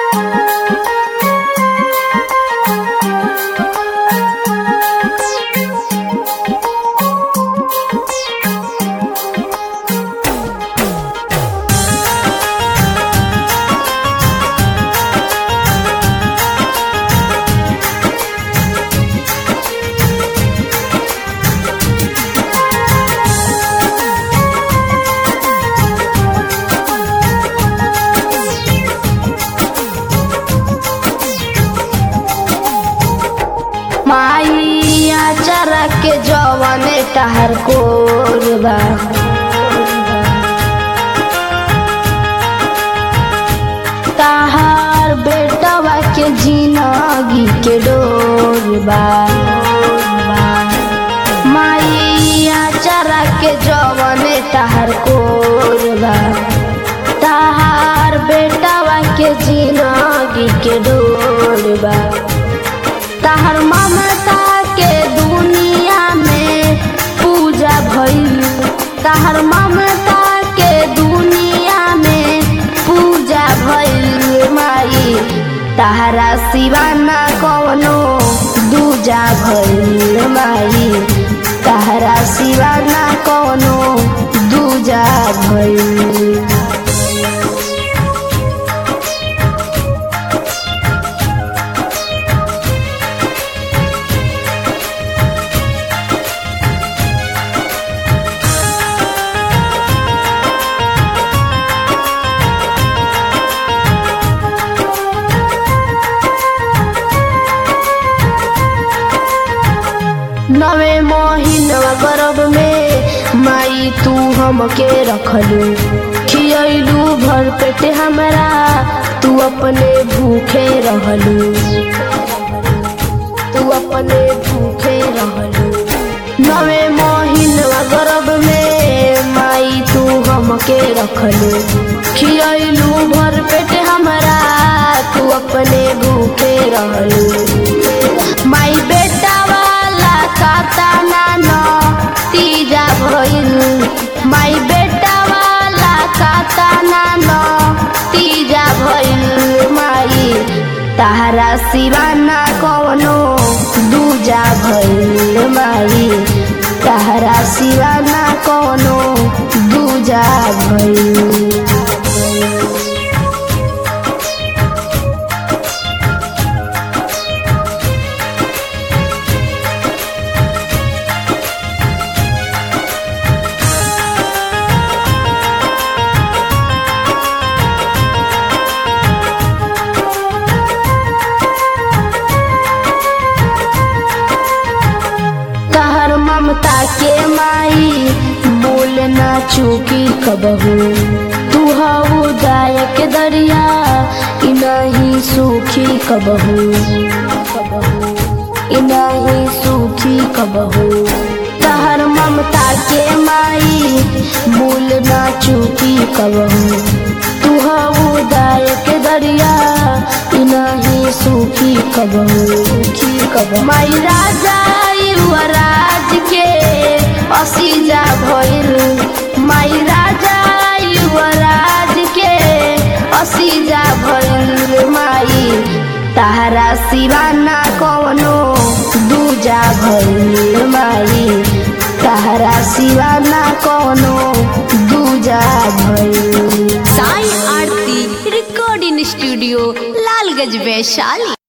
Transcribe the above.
माइया चरा के जवाने टहर कोरबा ताहार बेटवा के जिनगी के डोरबा माइया चरा के जवाने टहर कोरबा ताहार बेटवा के जिनगी के डोरबा तहर ममता के दुनिया में पूजा भइल तहर ममता के दुनिया में पूजा भइल माई तहरा सिवाना कवनो दूजा भइल माई तहरा सिवाना कवनो दूजा भइल नवे महीनवा गर्भ में माई तू हमके रखलू खियलू भर पेट हमरा तू अपने भूखे रहलू तू अपने भूखे रहलू नवे महीनवा गर्भ में माई तू हमके रखलू खियलू भर पेट हमरा तू अपने भूखे रहलू माई बेटा वाला काता नाना तीजा भइल माई बेटा वाला काता नाना तीजा भइल माई तहरा सिवाना कवनो दूजा भइल माई तहरा सिवाना कवनो दूजा भइल तहर ममता के माई बोल ना चूकी कबहू तू हऊ दायक दरिया इ नहीं सूखी कबहू इ नहीं सूखी कबहू तहर ममता के माई बोल ना चूकी कबहू तू हऊ दायक दरिया इ नहीं सूखी कबहू सूखी कबहू माई राजा युवराज के असीजा भइल माई राजा युवराज के असीजा भइल माई तहरा सिवाना कवनो दूजा भइल माई तहरा सिवाना कवनो दूजा भइल साई आरती रिकॉर्डिंग स्टूडियो लालगंज वैशाली